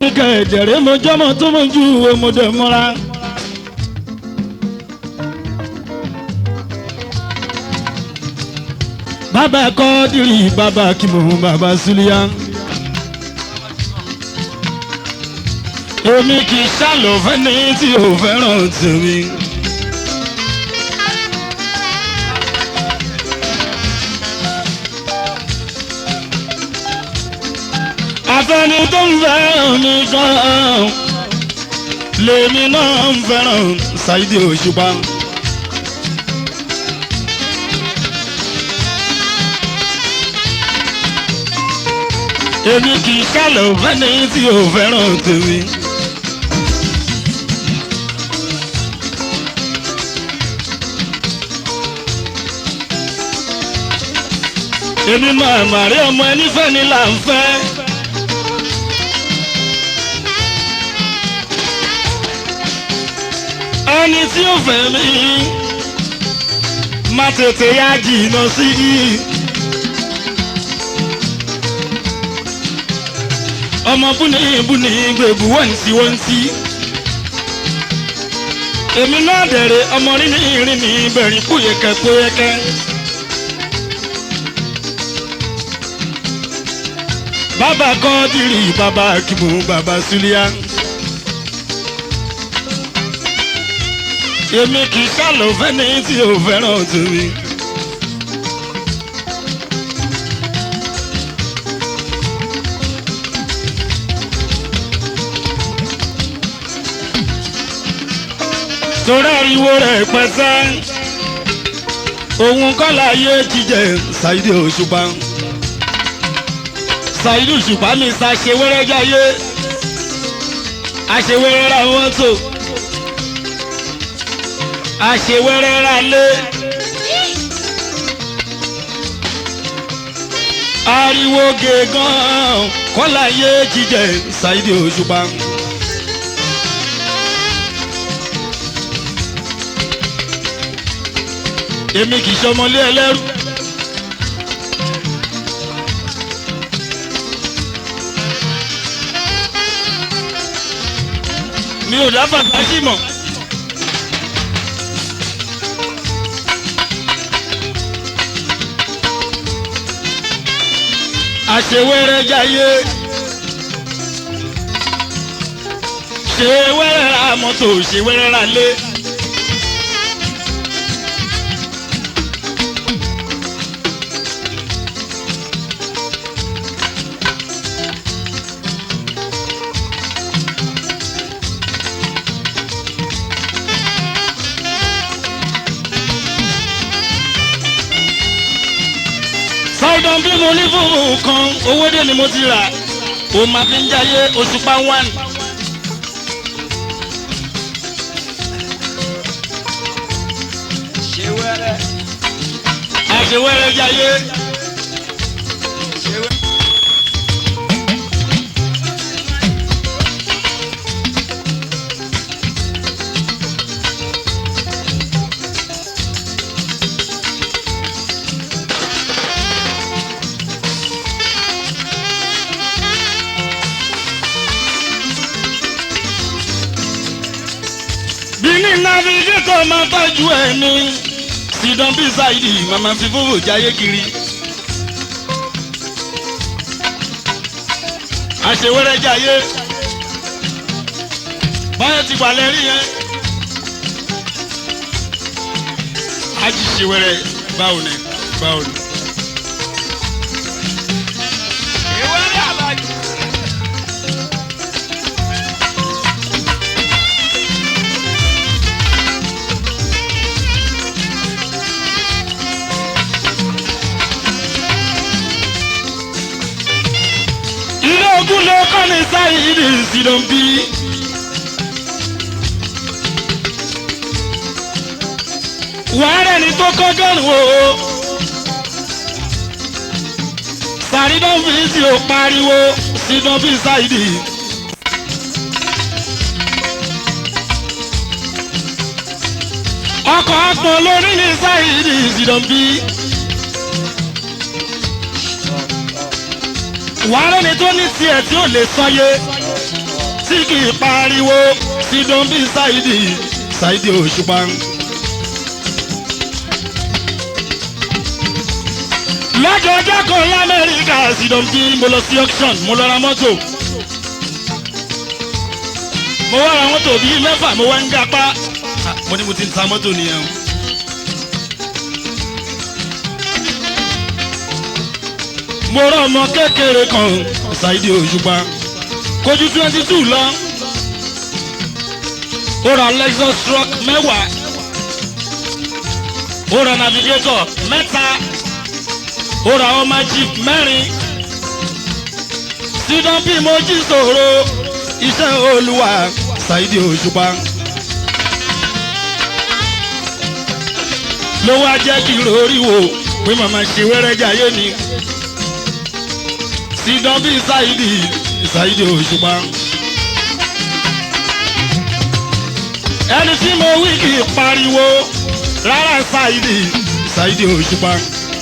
kẹ̀dẹ̀rẹ́ mojọ́mọ́ tó mojú ọmọdé mọ́ra. bàbá kọ́dìrì bàbá kìmọ̀ bàbá súlíyà. èmi kì í ṣàlọ́ fẹ́ni tí ò fẹ́ràn tèmi. àfẹni tó ń fẹ́ràn mi gan-an lèmi náà ń fẹ́ràn Saheed Òṣùpá. èmi kì í ṣàlọ̀ fẹ́ni tí ò fẹ́ràn tèmi. èmi máa màrí ọmọ ẹni fẹ́ ni là ń fẹ́. ẹni tí ó fẹ́ mi má tètè yá jìnnà sí i. ọmọ búni búni gbèbú wọ́ntí wọ́ntí. èmi náà dẹ̀rẹ̀ ọmọ rí ní ìrìn ní bẹ̀rẹ̀ kúyẹ̀kẹ́ kúyẹ̀kẹ́. bàbá kọ́dìrì bàbá kìmù bàbá súlíà. èmi kì í sálọ fẹ́ni tí ò fẹ́ràn tèmi. torí ariwo rẹ̀ pẹ́sẹ́ òun kọ́ láyé jíjẹ Saheed Òṣùpá Saheed Òṣùpá mi ṣàṣewẹ́rẹ́ jáyé àṣewẹ́rẹ́ ra mọ́tò àṣewẹ́rẹ́ ra lé ariwo gègán kọ́ láyé jíjẹ Saheed Òṣùpá. èmi kì í ṣọmọlé ẹlẹ́rú. mi ò dá bàbá sí mọ̀. àṣewẹ́rẹ́ jayé ṣe wẹ́rẹ́ ra mọ́tò ṣe wẹ́rẹ́ ra lé. sọ́dọ̀ bí mo ní fún nǹkan owó dé ni mo ti rà ó máa fi ń jayé Òṣùpá one. ṣe wẹ́rẹ́ àṣewẹ́rẹ́ jayé ṣe wẹ́rẹ́. bí ní navigator máa tọ́jú ẹ̀ ní sidon bí Saheed màmá fi fúfú jayé kiri. àṣewẹ́rẹ́ jayé báyọ̀ ti balẹ̀ rí yẹn. ájì ṣewẹ́rẹ́ báwo ni báwo ni. ṣe wẹ́rẹ́ àbájú. ilé ogun ló kọ́ ní Saheed sidon bí. wàhálà ni tó kọ́ gẹ́rù o. sàrídọ́ fi sí o pariwo sidon bí Saheed. ọkọ̀ àpọ̀ lórí ní Saheed sidon bí. wàhálà ni tó ní tiẹ̀ tí ò lè sọyé. tí kì í pariwo sídán bí ṣáìdì ṣáìdì òṣùpá. lọ́jọ́ ọjọ́ kan lamẹ́ríkà sídán bí mo lọ sí auction mo lọ ra mọ́tò. mo wá ra mọ́tò bíi mẹ́fà mo wá ń gapá. Ah, mo ní mo ti ń ta mọ́tò nìyẹn o. mo rán ọmọ kékeré kan ṣáìdì òṣùpá kojú twenty two lọ ó ra lexus truck mẹ́wàá ó ra navigator mẹ́ta ó ra ọmọ jeep mẹ́rin sídán bí mo jí sòro iṣẹ́ olúwa ṣáìdì òṣùpá. ló wá jẹ́ kí lórí wo pé màmá ṣe wẹ́rẹ́ jayé ni sídán bí ṣáìdì ṣáìdì òṣùpá. ẹni tí mo wí kì í pariwo rárá ṣáìdì ṣáìdì òṣùpá.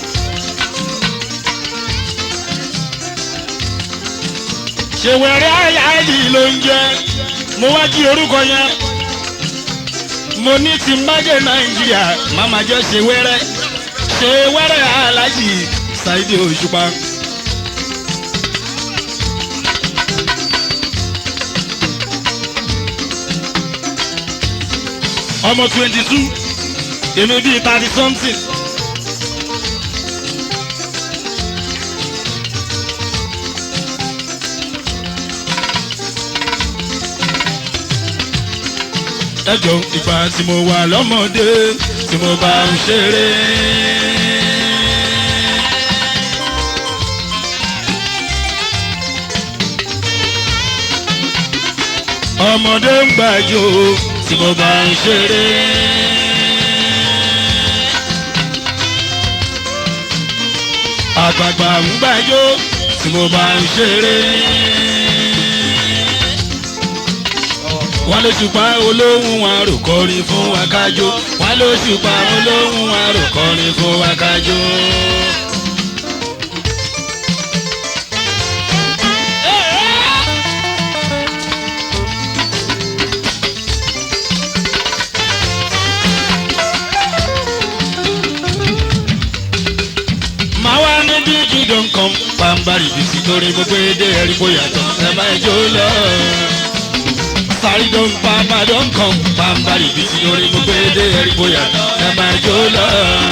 ṣèwẹ̀rẹ̀ àyàdì ló ń jẹ́ mo wá jí orúkọ yẹn mo ní ti májè nàìjíríà màmá jẹ́ ṣèwẹ̀rẹ̀ ṣèwẹ̀rẹ̀ alájì ṣáìdì òṣùpá. ọmọ twenty two èmi bíi thirty something. ẹjọ ìgbà tí mo wà lọ́mọdé tí mo bá ń ṣeré. ọmọdé ń gbàjọ tí mo bá ń ṣeré. àgbààgbà ń gbàjọ tí mo bá ń ṣeré. wọ́n ló ṣùpá olóhùn àrò kọrin fún wa kájọ wọ́n ló ṣùpá olóhùn àrò kọrin fún wa kájọ. máa wá ní bí jíjọ nǹkan pàǹbarì bìsí torí gbogbo èdè ẹ̀rí bóyá tó ẹ máa jó lọ sáré tó ń pa padà ń kàn pàǹbarì bìsí torí gbogbo èdè ẹ̀rí bóyá ẹ máa jó lọ.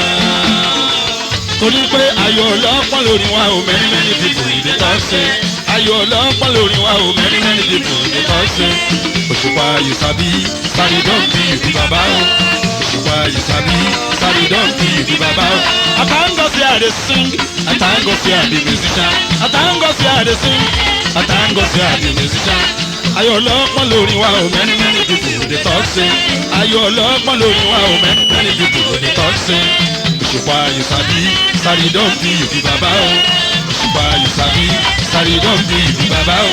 torí pé ayọ̀ ọlọ́pàá lórí wa ò many many people ìdí tó ṣe ayọ̀ ọlọ́pàá lórí wa ò many many people ìdí tó ṣe. òṣùpá yusabi sáré tó ń bí ìdí bàbá o òṣùpá yusabi sáré tó ń bí ìdí bàbá o. àtàǹgọ̀ sí àdé sing àtàǹgọ̀ sí àdé musician àtàǹgọ̀ sí àdé sing àtàǹgọ̀ sí àdé musician ayọ̀ ọlọ́pọ̀ lórí wa ò many many people dey talk say ayọ̀ ọlọ́pọ̀ lórí wa ò many many people dey talk say òṣùpá yusabi sáré don bí ìbí bàbá o òṣùpá yusabi sáré don bí ìbí bàbá o.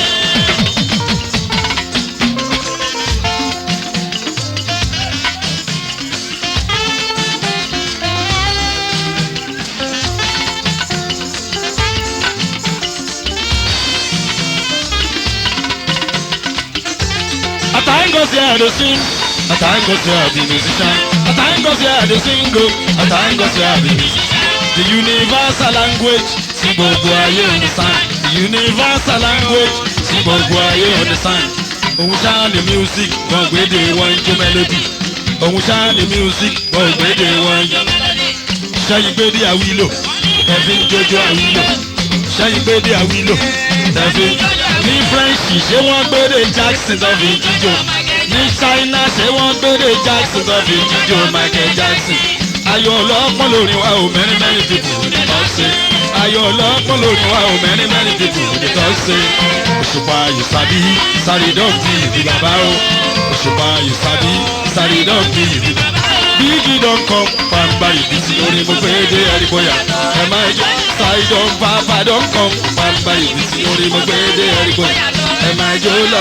Atango say I dey sing, Atango say I be musician, Atango say I dey sing o, Atango say I be musician. The universal language tí gbogbo ayé understand. The universal language tí gbogbo ayé understand. Òun ṣáà ni music, wọ́n gbéde wọ́n ń jó melody. Òun ṣáà ni music, wọ́n gbéde wọ́n ń jó melody. Ṣẹ́yìn gbéde àwílò, ẹ̀fí ń jójó àwílò. Ṣẹ́yìn gbéde àwílò, ẹ̀fí ń jójó ní french ṣé wọ́n gbére jackson tó fi jíjó ní china ṣé wọ́n gbére jackson tó fi jíjó michael jackson ayọ̀ ọlọ́pọ̀ lórí wa ò mẹ́rin mẹ́rin dìbò ní tọ́sí ayọ̀ ọlọ́pọ̀ lórí wa ò mẹ́rin mẹ́rin dìbò ní tọ́sí òṣùpá yusabi sáré dọ́ọ̀tì ìdí bàbá o òṣùpá yusabi sáré dọ́ọ̀tì ìdí bàbá bíjì don come pàmbá ìbísí orin mo fẹ́ dé ẹ̀rí bóyá ẹ máa jọ ṣáìdọ̀ bàbá don come pàmbá ìbísí orin mo fẹ́ dé ẹ̀rí bóyá ẹ máa jó lọ.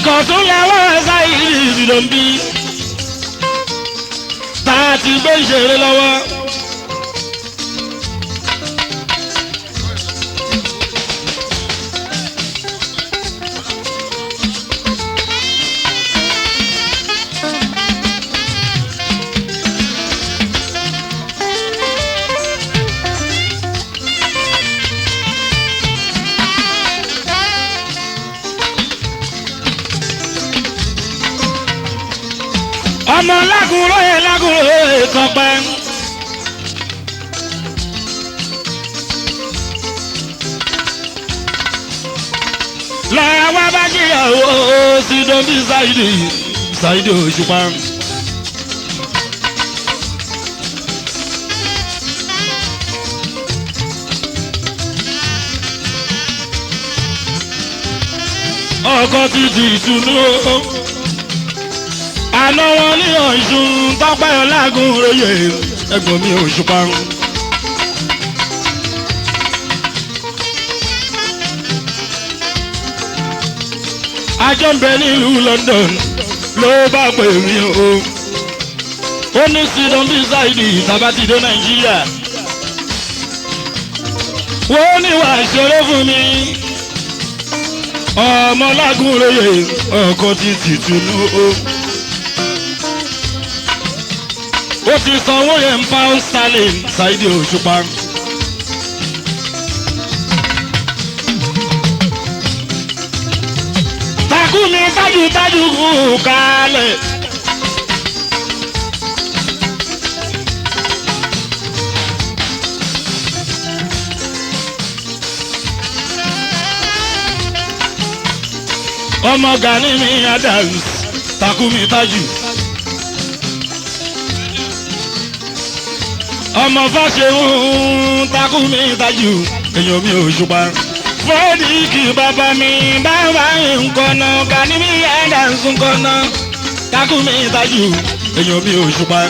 ìkọ̀tún làwọn ẹ̀sà yìí ìdìdò ń bí tá a ti gbé ìṣeré lọ́wọ́. ọmọ lágùnrò yẹ lágùnrò yẹ kọpẹ. lọ́wọ́ bá jìyàwó sí dọ́bí ṣáìdì ṣáìdì òṣùpá. ọkọ ti di ìtùnú àná wọn ní ọ̀ṣun tọ́pẹ́ ọlágùn róye ẹ̀gbọ́n mi òṣùpá. àjọ ń bẹ nílùú London ló bá pè mí o ó ní sídán bí ṣáìdì tàbátìdé Nàìjíríà wọ́n ní wàá ṣeré fún mi ọmọlágùn róye ọkọ ti tìtùnú o. ó ti sanwó yẹn ń pound sterling ṣáìdì òṣùpá. takumi tájútájú kú kálẹ̀. ọmọ Gani mi Adams takumi tájú. ọmọ fàṣẹ̀hún takumi tájú èèyàn mi ò ṣùpá. fọ́ọ̀dì kì bàbá mi bàbá nǹkan náà Gani mi Adams nǹkan náà takumi tájú èèyàn mi ò ṣùpá.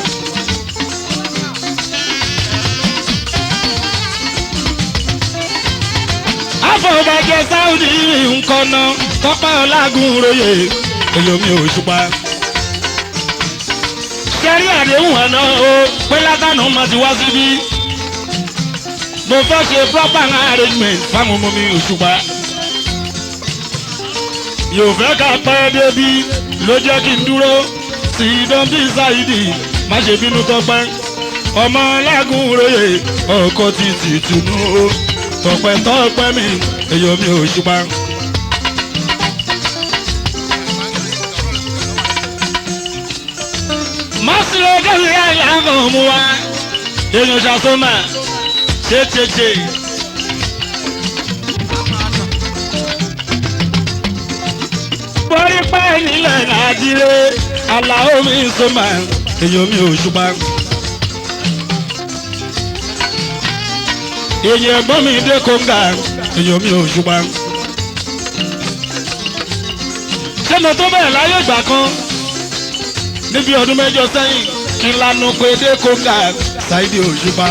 àfọ̀bàjẹ́ sáúdì nǹkan náà tọ́pẹ́ ọlágùn royè èèyàn mi ò ṣùpá kẹrí àdéhùn àná o pé látànà máa ti wá síbí. mo fẹ́ ṣe proper arrangement fáwọn ọmọ mi òṣùpá. yóò fẹ́ ká pẹ́ débi ló jẹ́ kí n dúró sí dọ́ńbí ṣáìdì má ṣe bínú tọpẹ́. ọmọ lágùn róye ọkọ ti ti tùnú o tọpẹ́ tọpẹ́ mi èyàn mi òṣùpá. masiro gẹ́gẹ́ yẹn làwọn ọmọ wa èèyàn ṣàtọ́mà ṣèṣèṣe. borí pẹ́ nílẹ̀ nàìjíríà aláwọ̀ mi sọ́mà èèyàn mi ò ṣùpá. èèyàn ẹ̀gbọ́n mi dé kóńgà èèyàn mi ò ṣùpá. ṣé mo tó bẹ̀rẹ̀ láyé ìgbà kan níbi ọdún mẹ́jọ sẹ́yìn kí n lanu pé dé kóńgà ṣáìdì òṣùpá.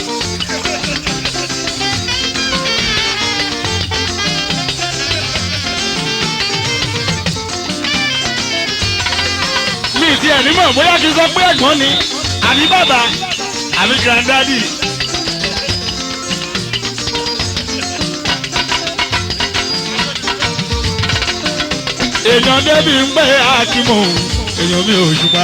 mi ti ẹ̀ nímọ̀ bóyá kí n sọ pé ẹ̀gbọ́n ni àbí bàbá àbí granddaddy. èèyàn débi ń pẹ́ akímọ̀ èèyàn mi ò ṣùpá.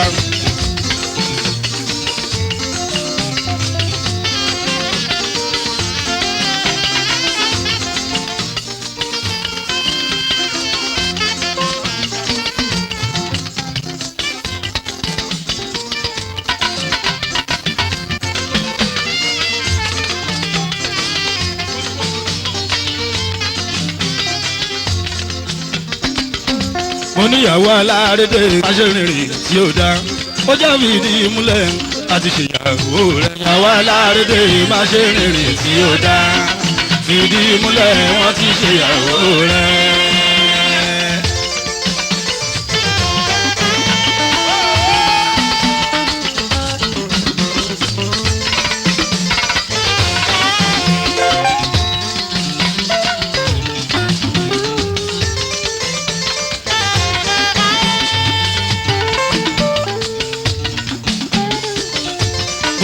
mo níyàwó alárédè aṣèrìnrìn tí ó dá ó já mi ní ìmúlẹ̀ àti ṣèyàwó rẹ̀ ìyàwó alárédè aṣèrìnrìn tí ó dá fìdí ìmúlẹ̀ wọ́n ti ṣèyàwó rẹ̀.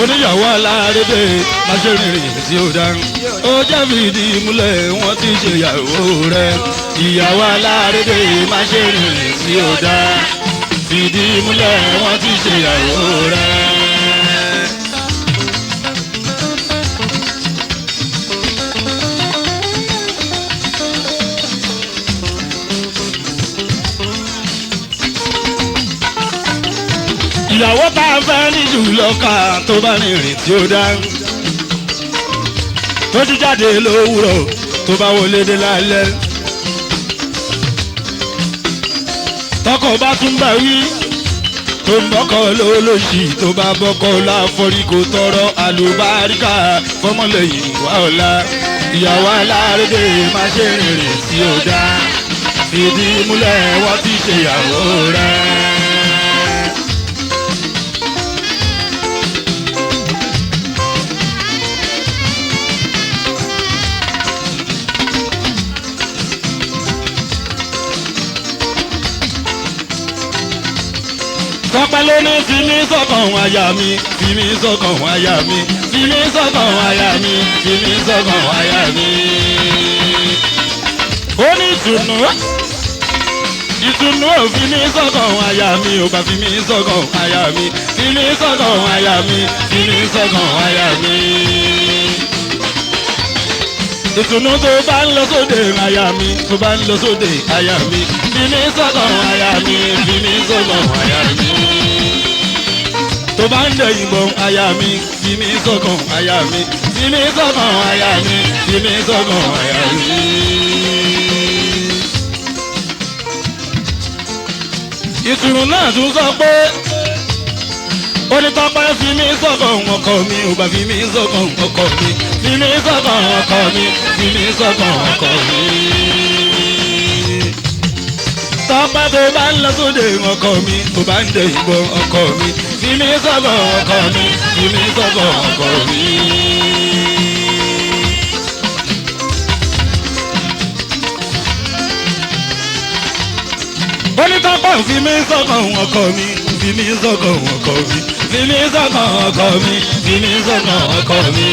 oníyàwó alárédè má ṣe rìnrìn tí ó dá ó jẹ́ fìdí múlẹ̀ wọ́n ti ṣe ìyàwó rẹ̀ ìyàwó alárédè má ṣe rìnrìn tí ó dá fìdí múlẹ̀ wọ́n ti ṣe ìyàwó rẹ̀. ìyàwó tá a fẹ́ ní jùlọ ká tó bá rìnrìn tí ó dá tó ti jáde lówùrọ̀ tó bá wọlé dé lálẹ́ tọkọ bá tún bá wí tó ń bọ́kọ lólóṣì tó bá bọ́kọ láforí kò tọrọ àlùbáríkà fọmọlẹ́yìn wà ọ̀la ìyàwó alárédè má ṣe rìnrìn tí ó dá fìdí múlẹ̀ wọ́n ti ṣe ìyàwó rẹ̀. tọ́pẹ́ ló ní fi mí sọ́kàn àyà mi fi mí sọ́kàn àyà mi fi mí sọ́kàn àyà mi fi mí sọ́kàn àyà mi. ó ní ìtùnú ìtùnú ò fi mí sọ́kàn àyà mi ò bá fi mí sọ́kàn àyà mi fi mí sọ́kàn àyà mi fi mí sọ́kàn àyà mi. ìtùnú tó bá ń lọ sóde àyà mi tó bá ń lọ sóde àyà mi fi mí sọ́kàn àyà mi fi mí sọ́kàn àyà mi tó bá ń dẹ̀yìn bọ̀ aya mi fi mí sọ́kàn aya mi fi mí sọ́kàn aya mi fi mí sọ́kàn aya mi. ìtùnú náà tún sọ pé onítọ́pẹ́ fi mí sọ́kàn ọkọ mi ò bá fi mí sọ́kàn ọkọ mi fi mí sọ́kàn ọkọ mi fi mí sọ́kàn ọkọ mi tọ́pẹ́ tó bá ń lọ sóde ọkọ mi tó bá ń dẹ ìbọn ọkọ mi fi mí sọ́kọ̀ ọkọ mi fi mí sọ́kọ̀ ọkọ mi. onítọ́pẹ́ fi mí sọ́kọ̀ ọkọ mi fi mí sọ́kọ̀ ọkọ mi fi mí sọ́kọ̀ ọkọ mi fi mí sọ́kọ̀ ọkọ mi.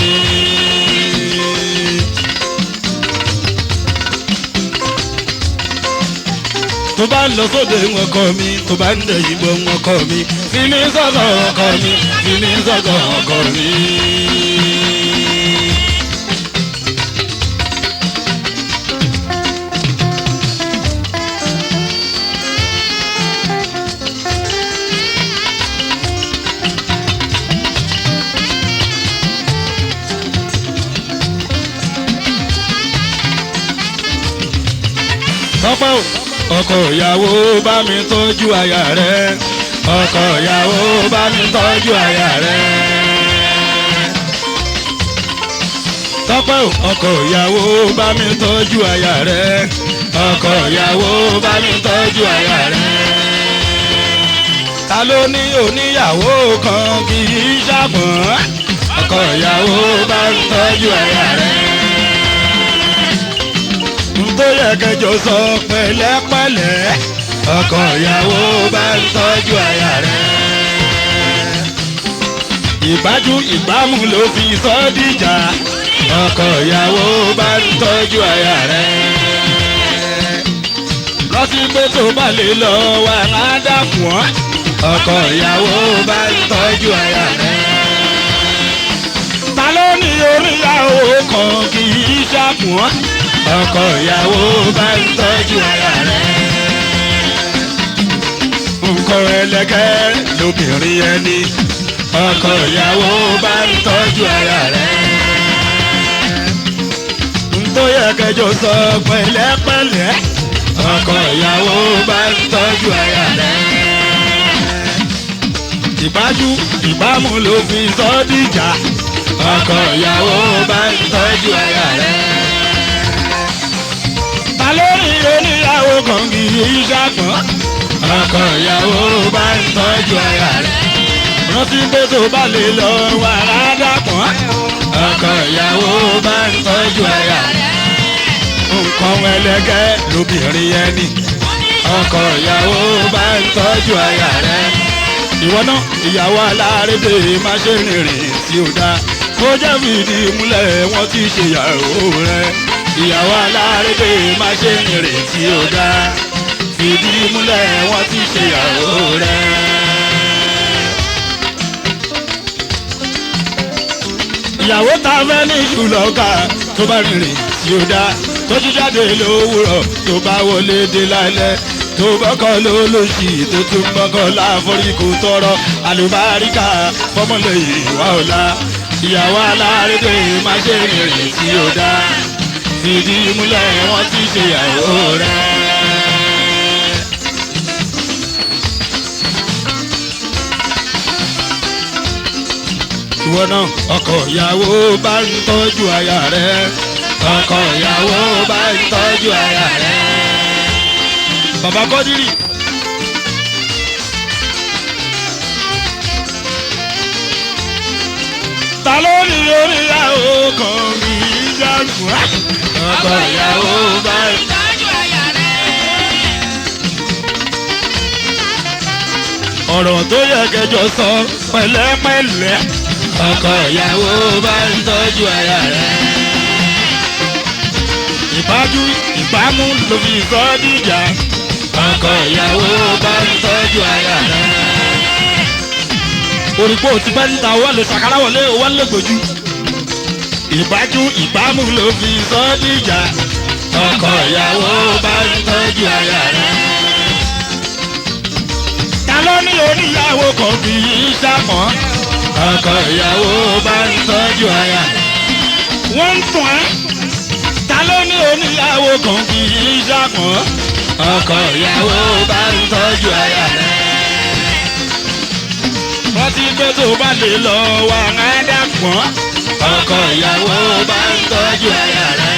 tó bá ń lọ sóde ọkọ mi tó bá ń dẹ̀ yìnbọn ọkọ mi fi mí sọ́kọ̀ ọkọ mi fi mí sọ́kọ̀ ọkọ mi. tọ́pẹ́ o ọkọ ìyàwó bá mi tọ́jú aya rẹ̀ ọkọ ìyàwó bá mi tọ́jú aya rẹ̀. tọ́pẹ́ o ọkọ ìyàwó bá mi tọ́jú aya rẹ̀ ọkọ ìyàwó bá mi tọ́jú aya rẹ̀. ta ló ní oníyàwó kan kì í ṣàpọ̀n ọkọ ìyàwó bá mi tọ́jú aya rẹ̀ tó yẹ kẹjọ sọ pẹ̀lẹ́pẹ̀lẹ́ ọkọ ìyàwó bá ń tọ́jú aya rẹ̀. ìbájú ìbámu ló fi sọ dìjà ọkọ ìyàwó bá ń tọ́jú aya rẹ̀. rántí pé tó bá lè lọ wà ládàkùn ọ́ ọkọ ìyàwó bá ń tọ́jú aya rẹ̀. ta ló ní oríyàwó kan kì í ṣàkùn ọ́ ọkọ ìyàwó bá ń tọ́jú ara rẹ̀. nǹkan ẹlẹgẹ́ lóbìnrin ẹni ọkọ ìyàwó bá ń tọ́jú ara rẹ̀. tó yẹ kẹjọ sọ pẹ̀lẹ́pẹ̀lẹ́ ọkọ ìyàwó bá ń tọ́jú ara rẹ̀. ìbájú ìbámu ló fi sọ dìjà ọkọ ìyàwó bá ń tọ́jú ara rẹ̀ lórí oníyàwó kan kì í ṣàpọ̀n. ọkọ ìyàwó bá ń tọ́jú aya rẹ̀. rántí pé tó bá lè lọ wà ládàpọ̀n. ọkọ ìyàwó bá ń tọ́jú aya rẹ̀. nǹkan ẹlẹgẹ́ lóbìnrin ẹni. ọkọ ìyàwó bá ń tọ́jú aya rẹ̀. ìwọ náà ìyàwó alárédè má ṣe rìnrìn tí ó dá kó jẹ́ fìdí múlẹ̀ wọ́n ti ṣe ìyàwó rẹ̀ ìyàwó alárédè má ṣe rìn tí ó dá fìdí múlẹ̀ wọ́n ti ṣe ìyàwó rẹ̀. ìyàwó ta fẹ́ ní ṣùlọ́ka tó bá rìnrìn tí ó dá tó tún jáde lówùrọ̀ tó bá wọlé dé lálẹ́ tó bọ́kọ̀ lólóṣì tó tún bọ́kọ̀ láforí kò tọrọ àlùbáríkà fọmọlẹ́yìn ìwà ọ̀la ìyàwó alárédè má ṣe rìnrìn tí ó dá fìdí múlẹ̀ wọ́n ti ṣe ìyàwó rẹ̀. ìwọ náà ọkọ ìyàwó bá ń tọ́jú aya rẹ̀ ọkọ ìyàwó bá ń tọ́jú aya rẹ̀. bàbá kọ́dírì. ta ló ní oríyàwó kan kì í jágùn. ọkọ ìyàwó bá ń Ìtọ́jú àyà rẹ̀. ọ̀rọ̀ tó yẹ kẹjọ sọ pẹ̀lẹ́pẹ̀lẹ́. ọkọ ìyàwó bá ń tọ́jú aya rẹ̀. ìbájú ìbámu ló fi sọ ọ́ dìjà. ọkọ ìyàwó bá ń tọ́jú aya rẹ̀. òrìpó ti bá ń ta owó lè ṣàkárá wọlé owó lè gbòjú. ìbájú ìbámu ló fi sọ ọ́ dìjà. ọkọ ìyàwó bá ń tọ́jú aya rẹ̀ ta ló ní oníyàwó kan kì í ṣàmọ́. ọkọ ìyàwó bá ń tọ́jú aya. wọ́n ń tún ẹ́. ta ló ní oníyàwó kan kì í ṣàmọ́. ọkọ ìyàwó bá ń tọ́jú aya rẹ̀. rántí pé tó bá lè lọ wà á dàpọ̀. ọkọ ìyàwó bá ń tọ́jú aya rẹ̀.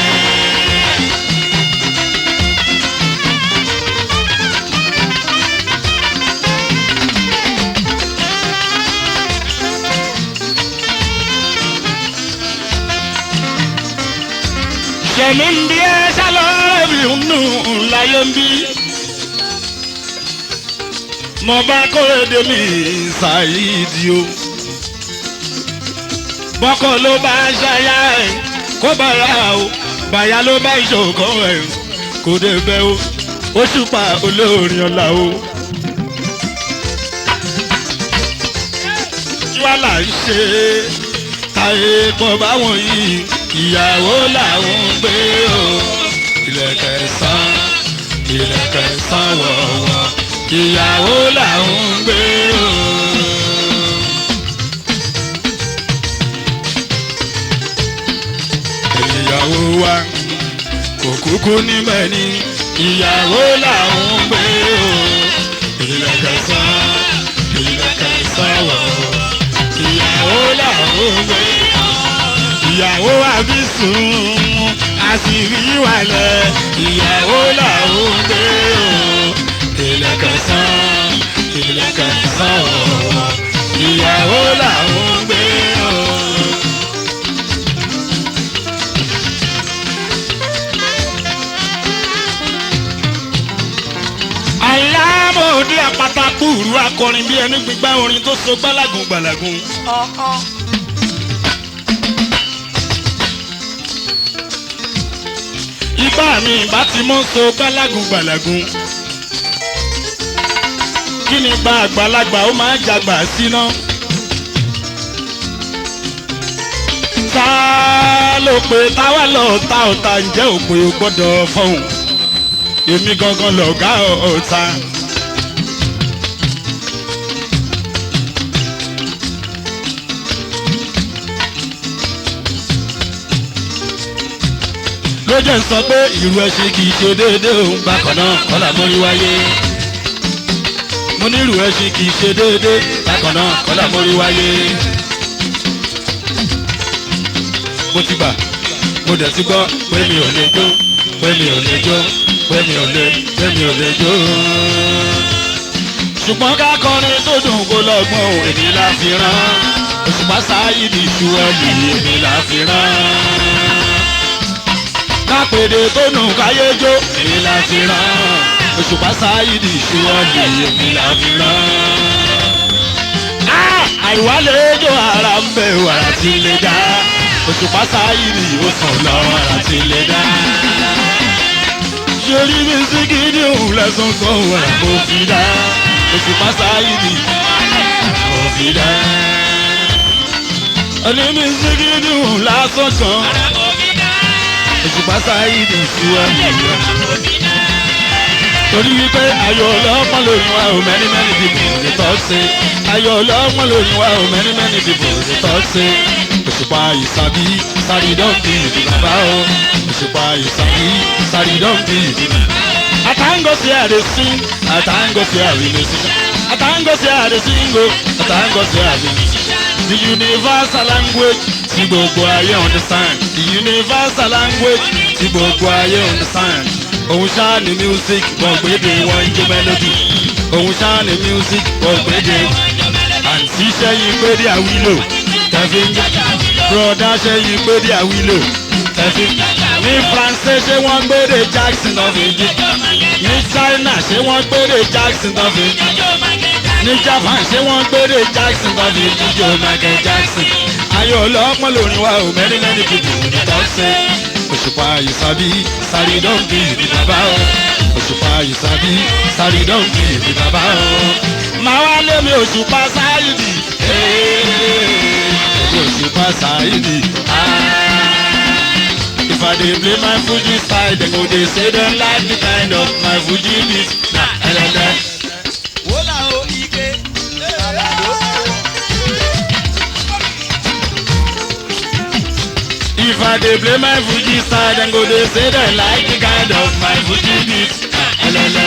sẹ̀mí ń bí ẹ sálọ́ọ̀rẹ́ bí nù láyé ń bí. mo bá kórèdè mi ṣàyídì o. bọ́kọ̀ ló bá ṣayá ẹ̀ kó bàrà o bàyá ló bá ìṣòkò ẹ̀ kò dé bẹ́ o ó ṣùpà olórin ọ̀la o. kí wàá là ń ṣe táyé pọ̀ báwọn yìí ìyàwó làwọn ń gbé o ìlẹ̀kẹ̀ sán ìlẹ̀kẹ̀ sán wọ̀wọ̀ ìyàwó làwọn ń gbé o. ìyàwó wa kò kúkú níbẹ̀ ni ìyàwó làwọn ń gbé o ìlẹ̀kẹ̀ sán ìlẹ̀kẹ̀ sán wọ̀wọ̀ ìyàwó làwọn ń gbé o ìyàwó àbísùn àṣírí wàlẹ̀ ìyàwó làwọn ń gbé o ìlẹ̀kẹ̀sán ìlẹ̀kẹ̀sán ọ̀wọ̀ ìyàwó làwọn ń gbé o. alámòdì àpátákùrú akọrin bí ẹni gbígbá orin tó so gbálagun gbàlagun. Ọ̀ọ́. ipá mi ìbá ti mọ́ so gbálagun gbàlagun. kí ni gba àgbàlagbà ó máa ń jagbà síná. ta ló pe táwa lọ ta ọ̀tá ǹjẹ́ òpè ò gbọ́dọ̀ fọ̀hún. èmi gangan lọ̀gá ọ̀tá. ló jẹ́ ń sọ pé ìrù ẹṣin kì í ṣe déédéé òun bákan náà kọ́là mórí wáyé. mo ní ìrù ẹṣin kì í ṣe déédéé bákan náà kọ́là mórí wáyé. mo ti gbà mo dẹ̀ ti gbọ́ pé mi ò lè jó pé mi ò lè jó pé mi ò lè pé mi ò lè jó. ṣùgbọ́n ká kọrin tó dùn kó lọ́gbọ́n òun èmi la fi rán òṣùpá sáyé ní ìṣú ẹ̀lì èmi la fi rán kápẹ́dé tó nù káyé jó èmi la fi rán òṣùpá sáyidi ìṣúwọ́lì èmi la fi rán. àìwálé ejò ara ń bẹ wàrà tí lè dá òṣùpá sáyìrì ó sàn lọ wàrà tí lè dá. Ṣorí mi sí gidi òun lẹ́sùn kan wàrà kò fi dá òṣùpá sáyìrì kò fi dá. Ẹni mi sí gidi òun lásán kan òṣùpá sáyìrì sí ẹ̀mí rẹ̀ torí wípé ayọ̀ ọlọ́pàá lórí wa ò many many people dey talk say ayọ̀ ọlọ́pàá lórí wa ò many many people dey talk say òṣùpá ìsàbí sáré dọ́ǹkì ìdí bàbá o òṣùpá ìsàbí sáré dọ́ǹkì ìdí bàbá. àtàǹgọ̀ sí àdé sí àtàǹgọ̀ sí àdé musician àtàǹgọ̀ sí àdé singo àtàǹgọ̀ sí àdé the universal language tí gbogbo ayé understand the universal language tí gbogbo ayé understand òun ṣáà ní music wọ́n gbéde wọ́n ń jó melody òun ṣáà ní music wọ́n gbéde àǹtí ṣẹ́yìn gbéde àwílò tẹ̀fí ń broda ṣẹ́yìn gbéde àwílò tẹ̀fí ní France ṣé wọ́n gbéde Jackson of èjì ní China ṣé wọ́n gbéde Jackson of èjì ní Japan ṣé wọ́n gbéde Jackson of èjì jọ Michael Jackson ayọ̀ ọlọ́pọ̀ lórí wa ò many many people ní tọ́sẹ̀ òṣùpá ìsàbí sáré dọ́ǹkì ìdí bàbá o òṣùpá ìsàbí sáré dọ́ǹkì ìdí bàbá o. màá wá lé mi òṣùpá sáyidì òṣùpá sáyidì. If I dey play my Fuji style, dem go dey say dem like the kind of my Fuji beat. Na ẹlẹlẹ. Wọ́lá o ike. Àlàdó. If I dey play my Fuji style, dem go dey say dem like the kind of my Fuji beat. Na ẹlẹlẹ.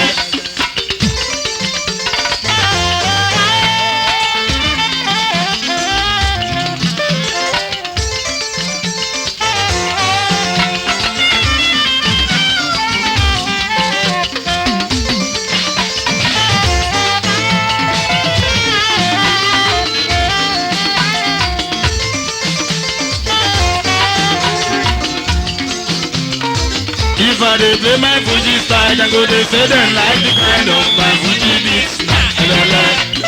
If I dey play my Fuji style, dem go dey say dem like the kind of my Fuji beat. Na ẹlẹlẹ.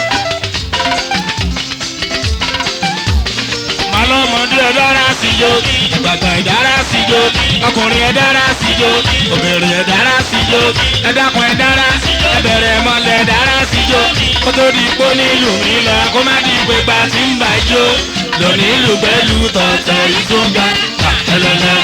Màlọ́mọdé ẹ dára sí jó, ìgbàgbà ẹ dára sí jó, ọkùnrin ẹ dára sí jó, obìnrin ẹ dára sí jó, ẹ dákun ẹ dára, ẹ bẹ̀rẹ̀ mọ́lẹ̀ ẹ dára sí jó, kó tó di pé nílùú mi lọ, kó má di pé gba ti ń bà jó, lónìí ìlú pẹ̀lú tọ̀tẹ̀ ìtúngà, ẹlẹ́lẹ́.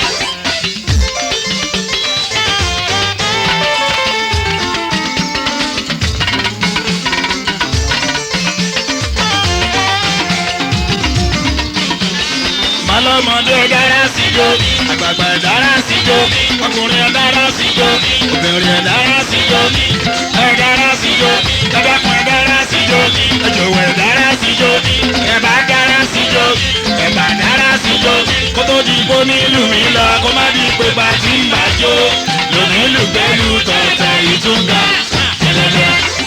Màlọ́mọdé dára sí jó, àgbààgbà dára sí jó, ọkùnrin dára sí jó, obìnrin dára sí jó, ẹ dára sí jó, ẹ̀dàkùn dára sí jó, ẹ̀jọ̀wọ̀ dára sí jó, ẹ̀bà dára sí jó, ẹ̀bà dára sí jó, kó tó di bó nílùú mi lọ, kó má di pé bá ti ń bà jó, lónìí lùgbẹ́lù tọ̀tẹ̀ ìtúngà, ẹlẹ́lẹ́.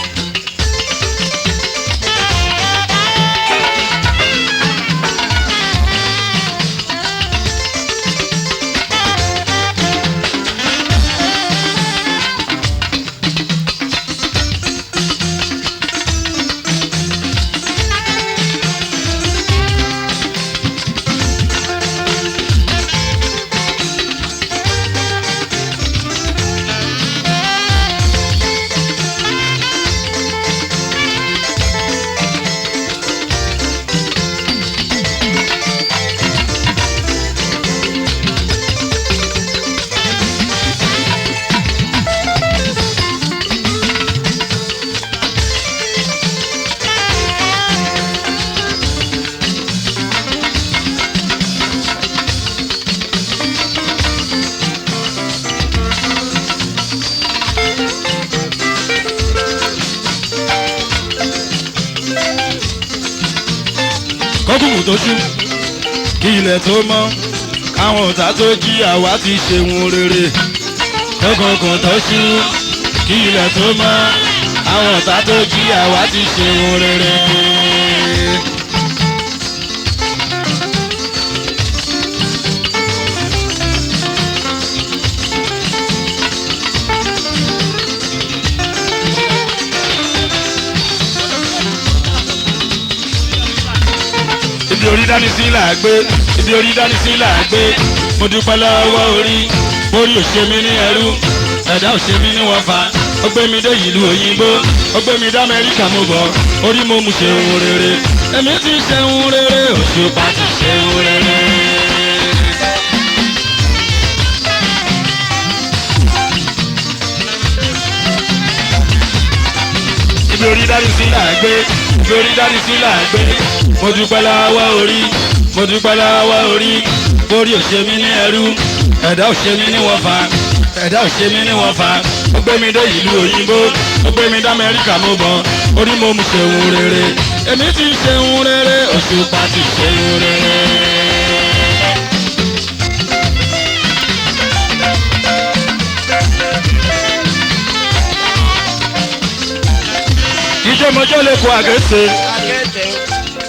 kọ́kùnkùn tó ṣú kí ilẹ̀ tó mọ́ káwọn ọ̀tá tó jí àwa ti ṣe wọn rere kọ́kùnkùn tó ṣú kí ilẹ̀ tó mọ́ àwọn ọ̀tá tó jí àwa ti ṣe wọn rere. ibi orí dání sí là gbé ibi orí dání sí là gbé mo dúpẹ́ lọ́wọ́ orí orí ò ṣe mí ní ẹrú ẹ̀dá ò ṣe mí ní wọ́fà ó gbé mi dé ìlú òyìnbó ó gbé mi dá amẹ́ríkà mo bọ̀ orí mo mú ṣe ohun rere èmi ti ṣe ohun rere òṣùpá ti ṣe ohun rere. ibi orí dárí sí là gbé ibi orí dárí sí là gbé mo dúpẹ́ lọ́wọ́ orí mo dúpẹ́ lọ́wọ́ orí orí ò ṣe mí ní ẹrú ẹ̀dá ò ṣe mí ní wọ́fà ẹ̀dá ò ṣe mí ní wọ́fà ó gbé mi dé ìlú òyìnbó ó gbé mi dá amẹ́ríkà mo bọ̀ orí mo mú ṣe ohun rere èmi ti ṣe ohun rere òṣùpá ti ṣe ohun rere. ìjọmọjọ lè kó àgẹ́sẹ̀ Akẹ́tẹ̀ o.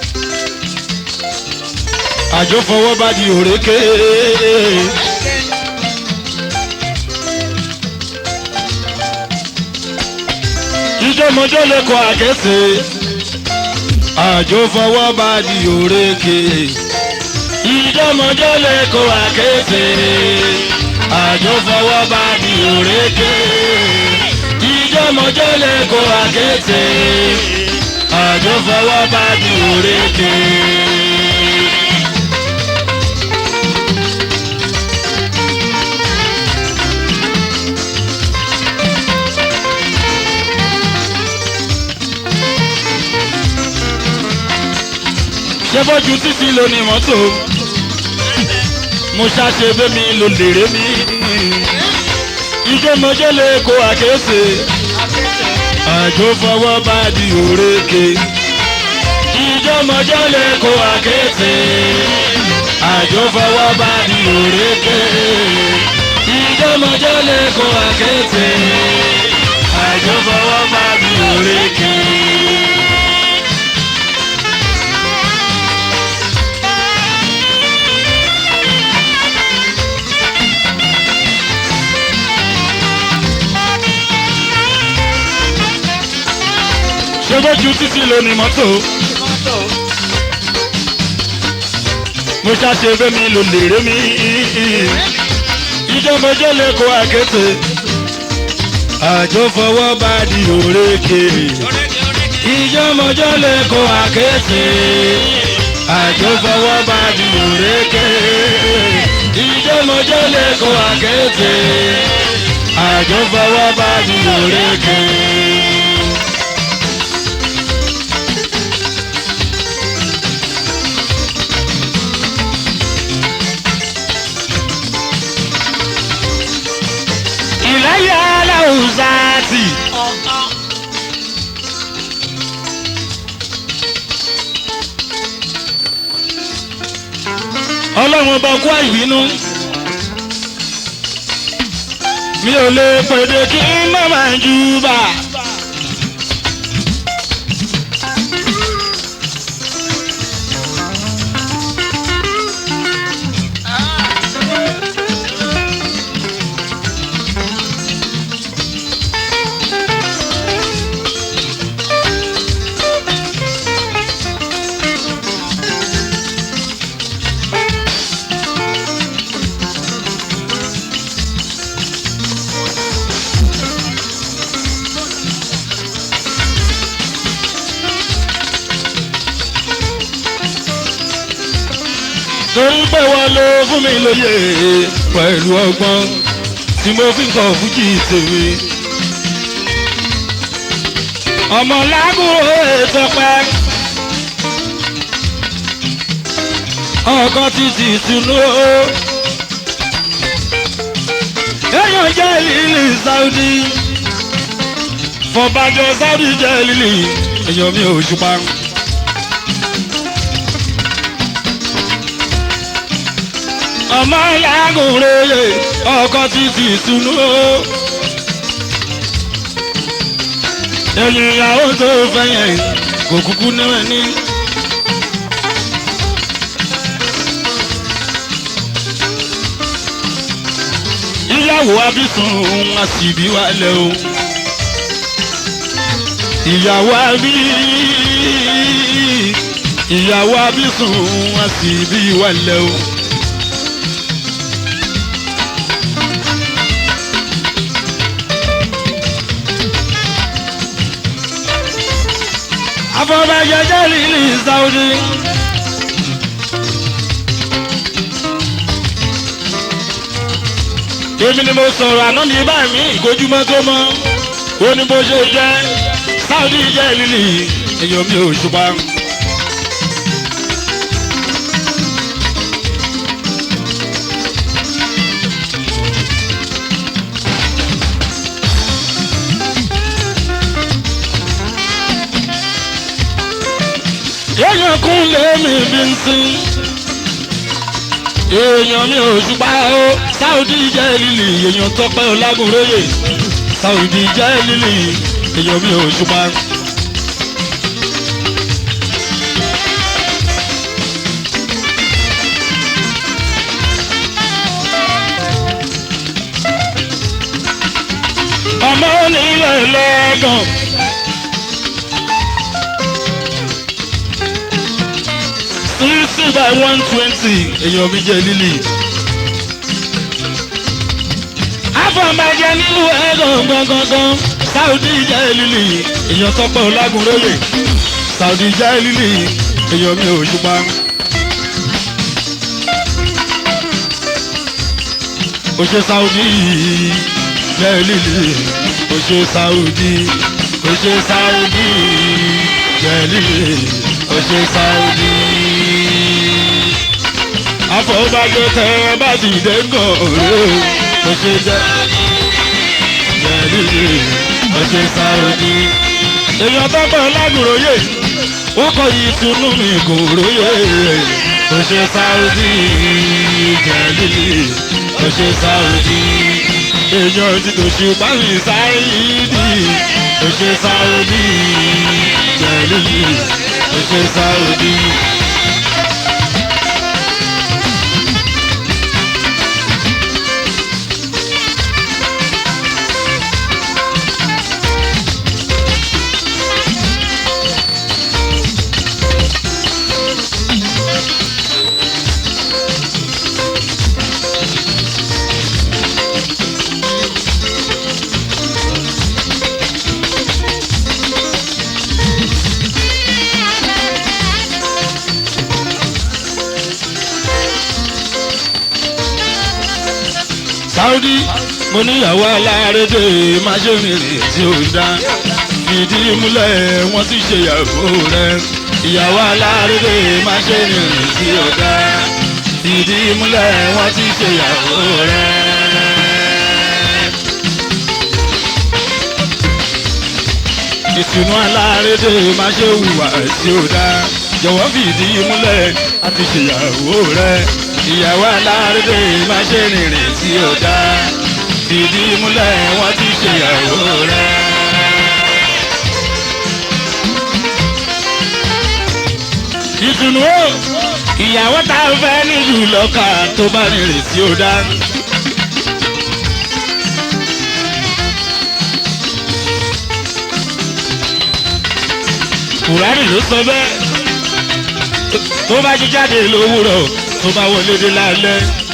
àjọ fọwọ́ bá di òrékè. ìjọmọjọ lè kó àgẹ́sẹ̀ àjọ fọwọ́ bá di òrékè. ìjọmọjọ lè kó àgẹ́sẹ̀ àjọ fọwọ́ bá di òrékè. ìjọmọjọ lè kó àgẹ́sẹ̀ àjọ fọwọ́ bá di òrékè. ṣé bójú títí ló ní mọ́tò mo ṣàṣe bẹ́mi ló lèrè mi ijó mọ́jọ́ lè kó àkéṣe àjò fọwọ́ bá di òrékè ijó mọ́jọ́ lè kó àkéṣe àjò fọwọ́ bá di òrékè ijó mọ́jọ́ lè kó àkéṣe àjò fọwọ́ bá di òrékè. ṣé bójú títí ló ní mọ́tò Mọ́tò. mo ṣàṣe bẹ́mi ló lèrè mi ìjọmọjọ́ lè kó àkété àjọ fọwọ́ bá di òrékè ìjọmọjọ́ lè kó àkété àjọ fọwọ́ bá di òrékè ìjọmọjọ́ lè kó àkété àjọ fọwọ́ bá di òrékè. ìlàyà aláwùsáàtì. Ọ̀kan. ọlọ́run ọba kú àìbínú. mi ò lè pèdè kí n má máa jù bà. torí pé wọ́n ló fún mi lóye pẹ̀lú ọgbọ́n tí mo fi ń kọ́ fújì tèmi. ọmọ lágùrò ètò pẹ́ ọkọ títí túnú èèyàn jẹ́ lílì Saudi fọbàjọ Saudi jẹ́ lílì èèyàn mi ò ṣùpá. ọmọ yàgùn rere ọkọ títí túnú ẹ̀yìn ìyàwó tó fẹ̀yìn kò kúkú náà ní. ìyàwó abísùn àsìbí wálẹ̀ o ìyàwó abí ìyàwó abísùn wọn sì bí wàlẹ̀ o. afọbajẹjẹ lílì sáwùdí. èmi ni mo sọ̀rọ̀ àná ní báyìí mi ìkójúmọ́ tó mọ́ ó ní bó ṣe jẹ́ sáwùdí jẹ́ lílì èèyàn mi ò ṣùpá. èèyàn kún lèmi bí ń sin èèyàn mi ò ṣùpá o sáwùdí jẹ́ lílì èèyàn tọpẹ́ ọlágúnréyè sáwùdí jẹ́ lílì èèyàn mi ò ṣùpá. ọmọ onílẹ̀ lọ́gàn. sixty by one twenty èèyàn mi jẹ́ lílì. afọ̀nbàjẹ́ nínú ẹ̀rọ gangan saudi jẹ́ lílì èèyàn tọ́pẹ́ ọlágúnróyè saudi jẹ́ lílì èèyàn mi ò ṣùpá. ó ṣe saudi jẹ́ lílì ó ṣe saudi ó ṣe saudi jẹ́ lílì ó ṣe saudi afọbajẹ tẹ bá ti dé gòrè ó ṣe jẹ jẹlílì ó ṣe sáwọdí. èèyàn tó bọ̀ lágùròyè wọ́n kọ ìtùnú mi gòròyè ó ṣe sáwọdí jẹlílì ó ṣe sáwọdí. èèyàn ti tòṣì báyìí sáyìdì ó ṣe sáwọdí jẹlílì ó ṣe sáwọdí. Saudi mo níyàwó alárédè má ṣe rìnrìn tí ó dá fìdí múlẹ̀ wọ́n ti ṣe ìyàwó rẹ̀ ìyàwó alárédè má ṣe rìnrìn tí ó dá fìdí múlẹ̀ wọ́n ti ṣe ìyàwó rẹ̀. ìtùnú alárédè má ṣe hùwà tí ó dá jọ̀wọ́ fìdí múlẹ̀ àti ṣèyàwó rẹ̀ ìyàwó alárédè má ṣe rìnrìn tí ó dá fìdí múlẹ̀ wọ́n ti ṣèyàwó rẹ̀. ìtùnú o ìyàwó tá a fẹ́ nílùú lọ́kà tó bá rìnrìn tí ó dá. kùránì ló sọ bẹ́ẹ̀ tó bá jí jáde lówùrọ̀ tó bá wọlé dé lálẹ́